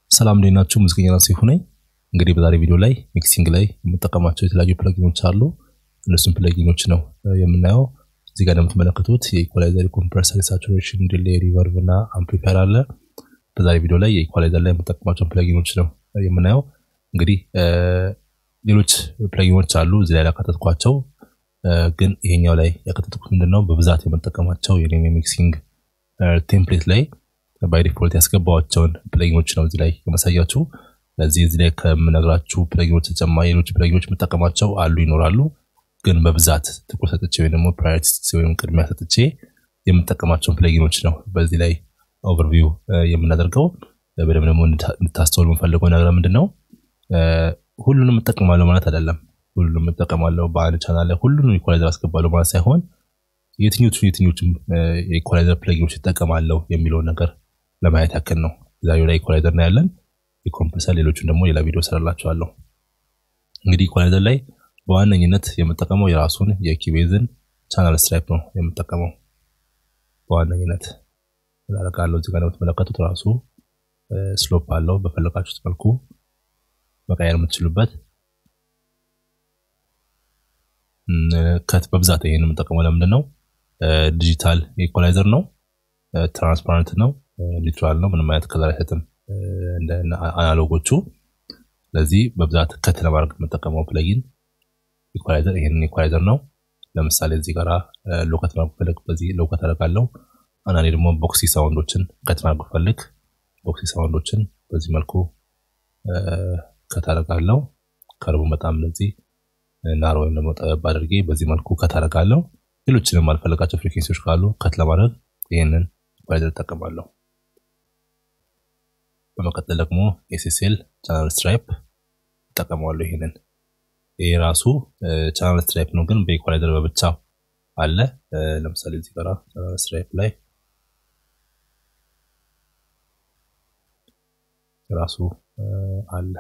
ሰላም እንዴት ናችሁ? ሙዚቀኛ ናሲሁ ነኝ። እንግዲህ በዛሬ ቪዲዮ ላይ ሚክሲንግ ላይ የምጠቀማቸው የተለያዩ ፕለጊኖች አሉ። እነሱም ፕለጊኖች ነው የምናየው። እዚህ ጋር እንደምትመለከቱት የኢኳላይዘር፣ ኮምፕረሰር፣ ሳቹሬሽን፣ ዲሌይ፣ ሪቨርቭ እና አምፕሊፋየር አለ። በዛሬ ቪዲዮ ላይ የኢኳላይዘር ላይ የምጠቀማቸውን ፕለጊኖች ነው የምናየው። እንግዲህ ሌሎች ፕለጊኖች አሉ እዚህ ላይ ያካተትኳቸው፣ ግን ይሄኛው ላይ ያካተትኩት ምንድነው በብዛት የምጠቀማቸው የኔ ሚክሲንግ ቴምፕሌት ላይ ባይ ዲፎልት ያስገባቸውን ፕለጊኖች ነው እዚህ ላይ የማሳያችሁ። ለዚህ እዚህ ላይ ከምነግራችሁ ፕለጊኖች ተጨማሪ ሌሎች ፕለጊኖች የምጠቀማቸው አሉ ይኖራሉ፣ ግን በብዛት ትኩረት ሰጥቼ ወይም ደግሞ ፕራዮሪቲ ወይም ቅድሚያ ሰጥቼ የምጠቀማቸውን ፕለጊኖች ነው በዚህ ላይ ኦቨርቪው የምናደርገው። በደንብ ደግሞ እንድታስተውል የምፈልገው ነገር ምንድን ነው፣ ሁሉንም እጠቀማለሁ ማለት አይደለም። ሁሉንም እጠቀማለሁ በአንድ ቻናል ላይ ሁሉንም ኢኳላይዘር አስገባለሁ ማለት ሳይሆን የትኞቹ የትኞቹም የኢኳላይዘር ፕለጊኖች ይጠቀማለሁ የሚለውን ነገር ለማየት ያክል ነው። ዛሬው ላይ ኢኳላይዘር ነው ያለን። የኮምፕረሰር ሌሎቹን ደግሞ ሌላ ቪዲዮ ሰራላችኋለሁ። እንግዲህ ኢኳላይዘር ላይ በዋነኝነት የምጠቀመው የራሱን የኪቤዝን ቻናል ስትራይፕ ነው የምጠቀመው በዋነኝነት ላረጋለሁ። እዚህ ጋር የምትመለከቱት ራሱ ስሎፕ አለው። በፈለጋችሁት መልኩ መቀየር የምትችሉበት ከት በብዛት ይሄን የምጠቀመው ለምንድን ነው? ዲጂታል ኢኳላይዘር ነው። ትራንስፓረንት ነው። ኒውትራል ነው። ምንም አይነት ከለር አይሰጥም እንደ አናሎጎቹ። ስለዚህ በብዛት ከት ለማድረግ የምጠቀመው ፕለጊን ኢኳላይዘር ይሄንን ኢኳላይዘር ነው። ለምሳሌ እዚህ ጋራ ሎከት ማድረግ ፈልግ በዚህ ሎከት አደርጋለሁ። አንዳንዴ ደግሞ ቦክሲ ሳውንዶችን ከት ማድረግ ፈልግ ቦክሲ ሳውንዶችን በዚህ መልኩ ከት አደርጋለሁ። ከርቡን በጣም ለዚህ ናር ወይም ደግሞ ጠበብ አድርጌ በዚህ መልኩ ከት አደርጋለሁ። ሌሎችንም አልፈልጋቸው ፍሪኩዌንሲዎች ካሉ ከት ለማድረግ ይህንን ኢኳላይዘር እጠቀማለሁ። በመቀጠል ደግሞ ኤስኤስኤል ቻናል ስትራይፕ እጠቀማለሁ። ይሄንን ይሄ ራሱ ቻናል ስትራይፕ ነው፣ ግን በኢኳላይዘር በብቻ አለ። ለምሳሌ እዚህ ጋር ቻናል ስትራይፕ ላይ ራሱ አለ።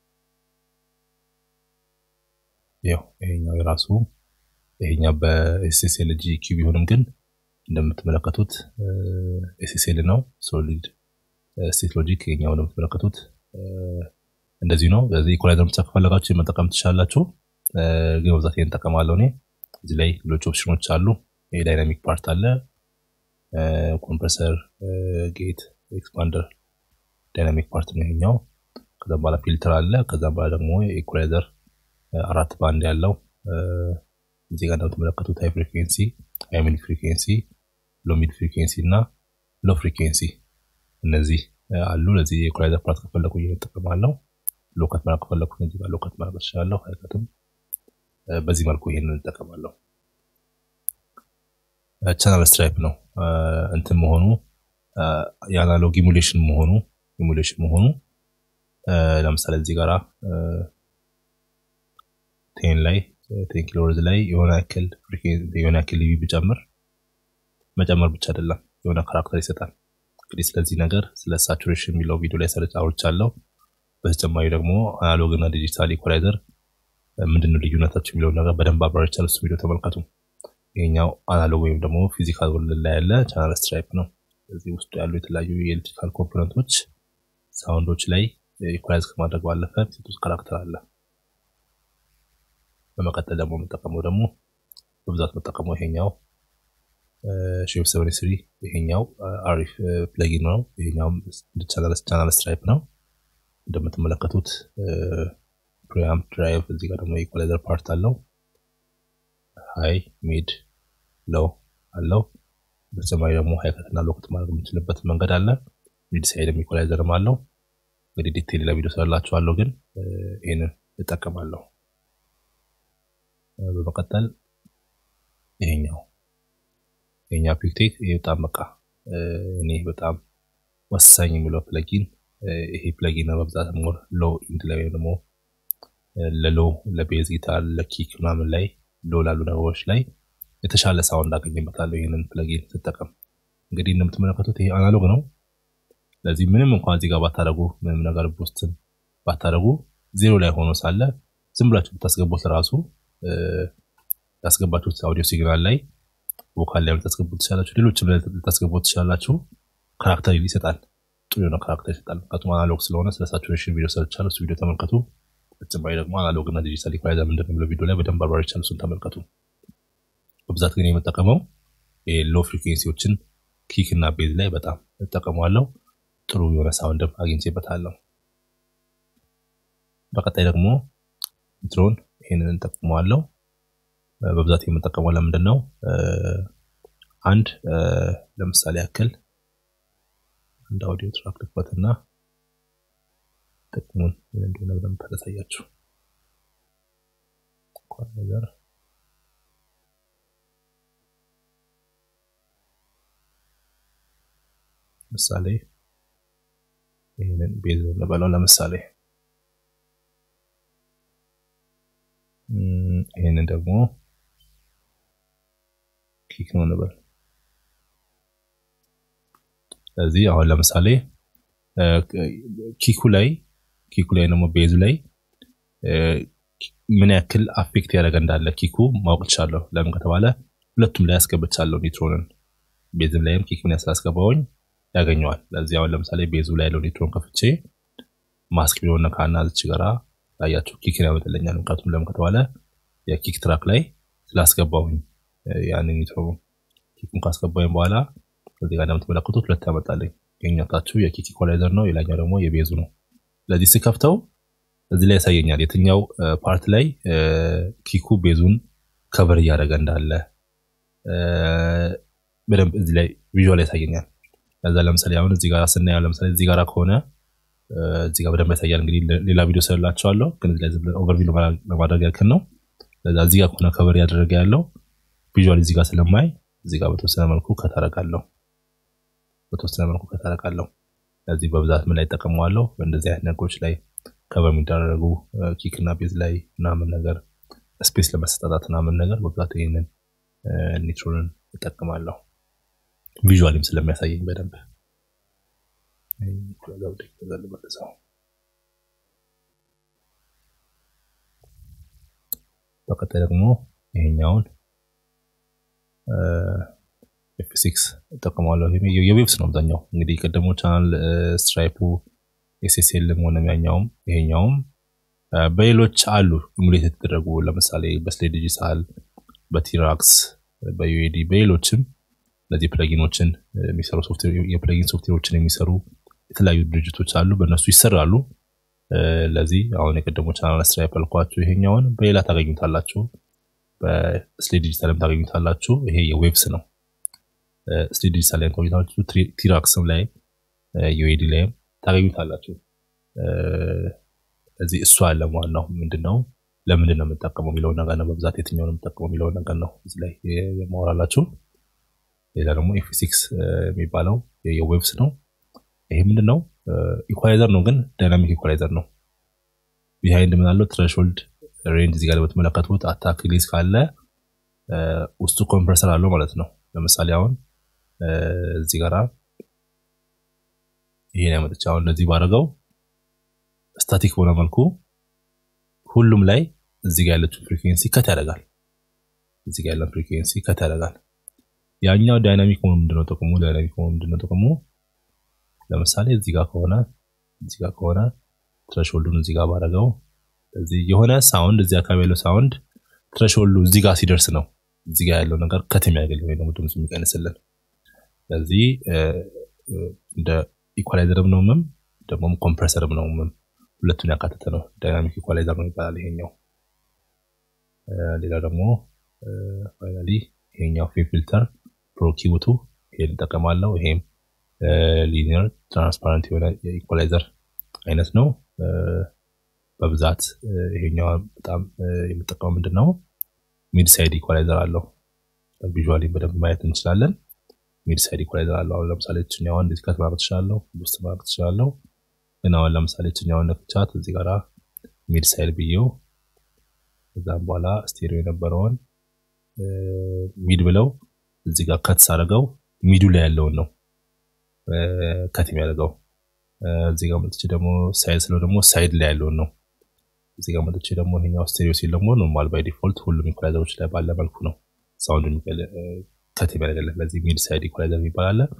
ያው ይሄኛው የራሱ ይሄኛው በኤስኤስኤል ጂ ኪው ቢሆንም ግን እንደምትመለከቱት ኤስኤስኤል ነው ሶሊድ ስቴት ሎጂክ የኛው እንደምትመለከቱት እንደዚህ ነው። ስለዚህ ኢኳላይዘር ብቻ ከፈለጋችሁ መጠቀም ትችላላችሁ። ግን በብዛት ይሄን እጠቀማለሁ እኔ። እዚህ ላይ ሌሎች ኦፕሽኖች አሉ። ይሄ ዳይናሚክ ፓርት አለ፣ ኮምፕረሰር፣ ጌት፣ ኤክስፓንደር ዳይናሚክ ፓርት ነው ይሄኛው። ከዛ በኋላ ፊልተር አለ። ከዛ በኋላ ደግሞ ኢኳላይዘር አራት ባንድ ያለው እዚህ ጋር እንደምትመለከቱት ሃይ ፍሪኩዌንሲ፣ ሃይ ሚድ ፍሪኩዌንሲ፣ ሎ ሚድ ፍሪኩዌንሲ እና ሎ ፍሪኩዌንሲ እነዚህ አሉ። ለዚህ የኢኳላይዘር ፓርት ከፈለኩ እጠቀማለሁ። ሎከት ማድረግ ከፈለኩ እዚህ ጋር ሎከት ማድረግ እችላለሁ። አይከትም። በዚህ መልኩ ይሄንን እጠቀማለሁ። ቻናል ስትራይፕ ነው እንትን መሆኑ የአናሎግ ኢሙሌሽን መሆኑ ኢሙሌሽን መሆኑ ለምሳሌ እዚህ ጋራ ቴን ላይ ቴን ኪሎ ወርዝ ላይ የሆነ ያክል የሆነ ያክል ሊቪ ብጨምር መጨመር ብቻ አይደለም የሆነ ካራክተር ይሰጣል። እንግዲህ ስለዚህ ነገር ስለ ሳቹሬሽን የሚለው ቪዲዮ ላይ ሰርች አውርቻለሁ። በተጨማሪ ደግሞ አናሎግ እና ዲጂታል ኢኳላይዘር ምንድነው ልዩነታቸው የሚለውን ነገር በደንብ አብራርቻለሁ። እሱ ቪዲዮ ተመልከቱ። ይሄኛው አናሎግ ወይም ደግሞ ፊዚካል ወርልድ ላይ ያለ ቻናል ስትራይፕ ነው። እዚህ ውስጡ ያሉ የተለያዩ የኤሌክትሪካል ኮምፖነንቶች ሳውንዶች ላይ ኢኳላይዝ ከማድረግ ባለፈ ሴቶች ካራክተር አለ። በመቀጠል ደግሞ የምጠቀመው ደግሞ በብዛት የምጠቀመው ይሄኛው ሼፕ ሰቨን ስሪ ይሄኛው አሪፍ ፕለጊን ነው። ይሄኛው ቻናል ስትራይፕ ነው። እንደምትመለከቱት ፕሪአምፕ ድራይቭ፣ እዚህ ጋር ደግሞ ኢኳላይዘር ፓርት አለው። ሃይ ሚድ ሎው አለው። በተጨማሪ ደግሞ ሃይከትና ሎክት ማድረግ የምንችልበት መንገድ አለ። ሚድ ሳይድም ኢኳላይዘርም አለው። እንግዲህ ዲቴል ሌላ ቪዲዮ ስላላችኋለሁ፣ ግን ይህንን እጠቀማለሁ። በመቀጠል ይሄኛው የኛ ፒክቴክ ይሄ በጣም በቃ እኔ በጣም ወሳኝ የሚለው ፕለጊን ይሄ ፕለጊን ነው። በብዛት ሞር ሎ ኢንድ ላይ ወይም ደግሞ ለሎ ለቤዝ ጊታር ለኪክ ምናምን ላይ ሎ ላሉ ነገሮች ላይ የተሻለ ሳውንድ አገኝበታለሁ ይህንን ፕለጊን ስጠቀም። እንግዲህ እንደምትመለከቱት ይሄ አናሎግ ነው። ስለዚህ ምንም እንኳን እዚህ ጋር ባታደረጉ ምንም ነገር ቦስትን ባታደረጉ ዜሮ ላይ ሆኖ ሳለ ዝም ብላችሁ ብታስገቡት ራሱ ያስገባችሁት አውዲዮ ሲግናል ላይ ቮካል ላይ ልታስገቡት ትችላላችሁ። ሌሎችም ላይ ልታስገቡት ትችላላችሁ። ካራክተር ይሰጣል። ጥሩ የሆነ ካራክተር ይሰጣል። ምክንያቱም አናሎግ ስለሆነ ስለ ሳቹሬሽን ቪዲዮ ሰርቻለሁ። እሱ ቪዲዮ ተመልከቱ። በተጨማሪ ደግሞ አናሎግ እና ዲጂታል ኢኳላይዘር ምንድን ነው የሚለው ቪዲዮ ላይ በደንብ አብራርቻለሁ። እሱን ተመልከቱ። በብዛት ግን የምጠቀመው ሎ ፍሪኩዌንሲዎችን ኪክ እና ቤዝ ላይ በጣም እጠቀመዋለሁ። ጥሩ የሆነ ሳውንድም አግኝቼበታለሁ። በቀጣይ ደግሞ ኢንትሮን ይህንን እንጠቅመዋለሁ። በብዛት የምጠቀመው ለምንድን ነው? አንድ ለምሳሌ ያክል አንድ አውዲዮ ትራክ ልክፈትና ጥቅሙን ምን እንደሆነ በደንብ ታሳያችሁ። ነገር ምሳሌ ይህንን ቤዝ እንበለው ለምሳሌ ይህንን ደግሞ ኪክ ነው እንበል። ስለዚህ አሁን ለምሳሌ ኪኩ ላይ ኪኩ ላይ ደግሞ ቤዙ ላይ ምን ያክል አፌክት ያደረገ እንዳለ ኪኩ ማወቅ ቻለሁ። ለምን ከተባለ ሁለቱም ላይ ያስገብቻለሁ ኒውትሮንን ቤዝም ላይም ኪክ ምን ስላስገባውኝ ያገኘዋል። ለዚህ አሁን ለምሳሌ ቤዙ ላይ ያለው ኒውትሮን ከፍቼ ማስክ ቢሆን ነካና ዝች ጋራ ታያችሁ ኪክን ያመጥልኛል። ምክንያቱም ለምን ከተባለ የኪክ ትራክ ላይ ስላስገባውኝ ያንን ኒውትሮን ኪኩን ካስገባውኝ በኋላ ከዚህ ጋር እንደምትመለከቱት ሁለት ያመጣልኝ። የኛታችሁ የኪክ ኢኳላይዘር ነው፣ የላኛው ደግሞ የቤዙ ነው። ስለዚህ ስከፍተው እዚህ ላይ ያሳየኛል የትኛው ፓርት ላይ ኪኩ ቤዙን ከቨር እያደረገ እንዳለ በደንብ እዚህ ላይ ቪዥዋል ያሳየኛል። ከዛ ለምሳሌ አሁን እዚህ ጋር ስናየው ለምሳሌ እዚህ ጋር ከሆነ እዚህ ጋር በደንብ ያሳያል። እንግዲህ ሌላ ቪዲዮ ስለላቸዋለሁ ግን እዚህ ላይ ኦቨርቪው ለማድረግ ያክል ነው። ለዛ እዚህ ጋር ከሆነ ከቨር ያደረገ ያለው ቪዥዋል እዚህ ጋር ስለማይ እዚህ ጋር በተወሰነ መልኩ ከታረቃለሁ በተወሰነ መልኩ ከታረቃለሁ። ስለዚህ በብዛት ምን ላይ ጠቀመዋለሁ? በእንደዚህ አይነት ነገሮች ላይ ከቨር የሚደረጉ ኪክ እና ቤዝ ላይ ምናምን ነገር ስፔስ ለመሰጣጣት ምናምን ነገር በብዛት ይህንን ኒትሮንን እጠቀማለሁ። ቪዥዋልም ስለሚያሳየኝ በደንብ በቀጣይ ደግሞ ይሄኛውን ኤፍ ሲክስ እጠቀማለሁ። የዌብስ ነው አብዛኛው እንግዲህ ቀደሞ ቻናል ስትራይፑ ኤስኤስኤልም ሆነ ያኛውም ይሄኛውም በሌሎች አሉ ኢሙሌት የተደረጉ ለምሳሌ በስሌ ዲጂታል፣ በቲራክስ፣ በዩኤዲ በሌሎችም እነዚህ ፕለጊኖችን የሚሰሩ የፕለጊን ሶፍትዌሮችን የሚሰሩ የተለያዩ ድርጅቶች አሉ። በእነሱ ይሰራሉ። ለዚህ አሁን የቀደሞ ቻናል ስትራይፕ ያልኳችሁ ይሄኛውን በሌላ ታገኙታላችሁ። በስሌ ዲጂታልም ታገኙታላችሁ። ይሄ የዌብስ ነው። ስሌ ዲጂታል ላይ ታገኙታላችሁ። ቲራክስም ላይ ዩኤዲ ላይም ታገኙታላችሁ። እዚህ እሱ አለ። ዋናው ምንድነው ለምንድን ነው የምጠቀመው የሚለውን ነገር ነው። በብዛት የትኛውን የምጠቀመው የሚለውን ነገር ነው እዚህ ላይ የማወራላችሁ። ሌላ ደግሞ ኤፍ ሲክስ የሚባለው የዌብስ ነው። ይሄ ምንድን ነው? ኢኳላይዘር ነው፣ ግን ዳይናሚክ ኢኳላይዘር ነው። ቢሃይንድ ምን አለው? ትሬሽሆልድ ሬንጅ እዚህ ጋር በተመለከቱት አታክ ሪሊዝ ካለ ውስጡ ኮምፕረሰር አለው ማለት ነው። ለምሳሌ አሁን እዚህ ጋራ ይሄን ያመጥቻ አሁን እንደዚህ ባደረገው ስታቲክ በሆነ መልኩ ሁሉም ላይ እዚህ ጋር ያለችው ፍሪኩዌንሲ ከት ያደርጋል። እዚህ ጋር ያለው ፍሪኩዌንሲ ከት ያደርጋል። ያኛው ዳይናሚክ ሆኖ ምንድነው ጥቅሙ? ዳይናሚክ ሆኖ ምንድነው ጥቅሙ? ለምሳሌ እዚህ ጋር ከሆነ እዚህ ጋር ከሆነ ትሬሽሆልዱን እዚህ ጋር ባደረገው እዚህ የሆነ ሳውንድ እዚህ አካባቢ ያለው ሳውንድ ትሬሽሆልዱ እዚህ ጋር ሲደርስ ነው እዚህ ጋር ያለው ነገር ከት የሚያደርግልን ወይ ደግሞ ድምፁ የሚቀንስልን። ስለዚህ እንደ ኢኳላይዘርም ነው ምም ደግሞ ኮምፕረሰርም ነው ምም ሁለቱን ያካተተ ነው። ዳይናሚክ ኢኳላይዘር ነው ይባላል ይሄኛው። ሌላ ደግሞ ፋይናሊ ይሄኛው ፌ ፊልተር ፕሮኪቡቱ ይሄን እንጠቀማለሁ። ይሄም ሊኒየር ትራንስፓረንት የሆነ የኢኳላይዘር አይነት ነው። በብዛት ይሄኛው በጣም የምጠቀመው ምንድን ነው ሚድ ሳይድ ኢኳላይዘር አለው። ቪዥዋሊ በደንብ ማየት እንችላለን። ሚድ ሳይድ ኢኳላይዘር አለው። አሁን ለምሳሌ ችኛዋን እንደዚህ ከት ማድረግ ትችላለሁ፣ ውስጥ ማድረግ ትችላለሁ። ግን አሁን ለምሳሌ ችኛዋን ነክቻት እዚህ ጋራ ሚድ ሳይድ ብዬው ከዛም በኋላ ስቴሪዮ የነበረውን ሚድ ብለው እዚህ ጋር ከት ሳደርገው ሚዱ ላይ ያለውን ነው ከት የሚያደርገው። እዚህ ጋር መጥቼ ደግሞ ሳይድ ስለው ደግሞ ሳይድ ላይ ያለውን ነው። እዚህ ጋር መጥቼ ደግሞ ይሄኛው ስቴሪዮ ሲል ደግሞ ኖርማል ባይ ዲፎልት ሁሉም ኢኳላይዘሮች ላይ ባለ መልኩ ነው ሳውንድ ከት የሚያደርግለት። ለዚህ ሚድ ሳይድ ኢኳላይዘር የሚባል አለ።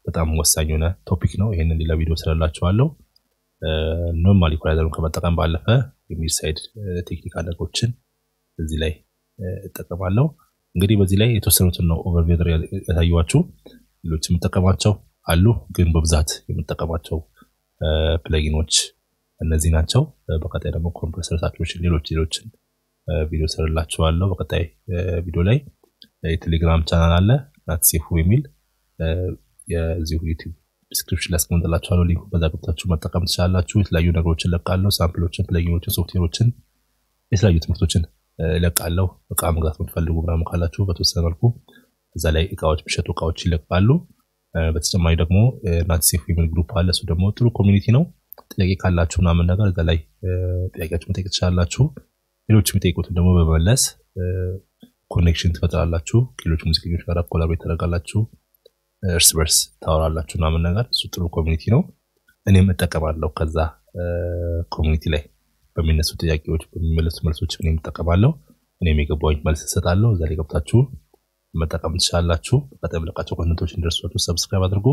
በጣም ወሳኝ የሆነ ቶፒክ ነው። ይህንን ሌላ ቪዲዮ ስላላችኋለሁ። ኖርማል ኢኳላይዘሩን ከመጠቀም ባለፈ የሚድ ሳይድ ቴክኒካል ነገሮችን እዚህ ላይ እጠቀማለሁ። እንግዲህ በዚህ ላይ የተወሰኑትን ነው ኦቨርቪው ያሳየኋችሁ። ሌሎች የምጠቀማቸው አሉ፣ ግን በብዛት የምጠቀማቸው ፕለጊኖች እነዚህ ናቸው። በቀጣይ ደግሞ ኮምፕረሰር ሳቹሬሽን፣ ሌሎች ሌሎችን ቪዲዮ ስርላችኋለሁ። በቀጣይ ቪዲዮ ላይ የቴሌግራም ቻናል አለ ናትሴፉ የሚል የዚሁ ዩቲዩብ ዲስክሪፕሽን ላይ አስቀምጥላችኋለሁ። ሊንኩ በዛ ገብታችሁ መጠቀም ትችላላችሁ። የተለያዩ ነገሮችን ለቃለሁ፣ ሳምፕሎችን፣ ፕለጊኖችን፣ ሶፍትዌሮችን፣ የተለያዩ ትምህርቶችን ይለቃለሁ። እቃ መግዛት የምትፈልጉ ምናምን ካላችሁ በተወሰነ መልኩ እዛ ላይ እቃዎች የሚሸጡ እቃዎች ይለቃሉ። በተጨማሪ ደግሞ ናትሴፉ የሚል ግሩፕ አለ። እሱ ደግሞ ጥሩ ኮሚኒቲ ነው። ጥያቄ ካላችሁ ምናምን ነገር እዛ ላይ ጥያቄያችሁ መጠየቅ ትችላላችሁ። ሌሎች የሚጠይቁትን ደግሞ በመመለስ ኮኔክሽን ትፈጥራላችሁ። ከሌሎች ሙዚቀኞች ጋር ኮላቦሬት ታደርጋላችሁ። እርስ በርስ ታወራላችሁ ምናምን ነገር እሱ ጥሩ ኮሚኒቲ ነው። እኔም እጠቀማለሁ። ከዛ ኮሚኒቲ ላይ በሚነሱ ጥያቄዎች በሚመለሱ መልሶች እኔም እጠቀማለሁ። እኔም የገባኝ መልስ እሰጣለሁ። እዛ ላይ ገብታችሁ መጠቀም ትችላላችሁ። በቀጣይ የምለቃቸው ኮንተንቶች እንደርሷችሁ ሰብስክራይብ አድርጉ።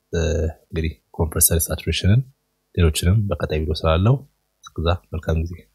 እንግዲህ ኮምፕረሰር ሳቹሬሽንን ሌሎችንም በቀጣይ ቪዲዮ ስላለው እስከዛ መልካም ጊዜ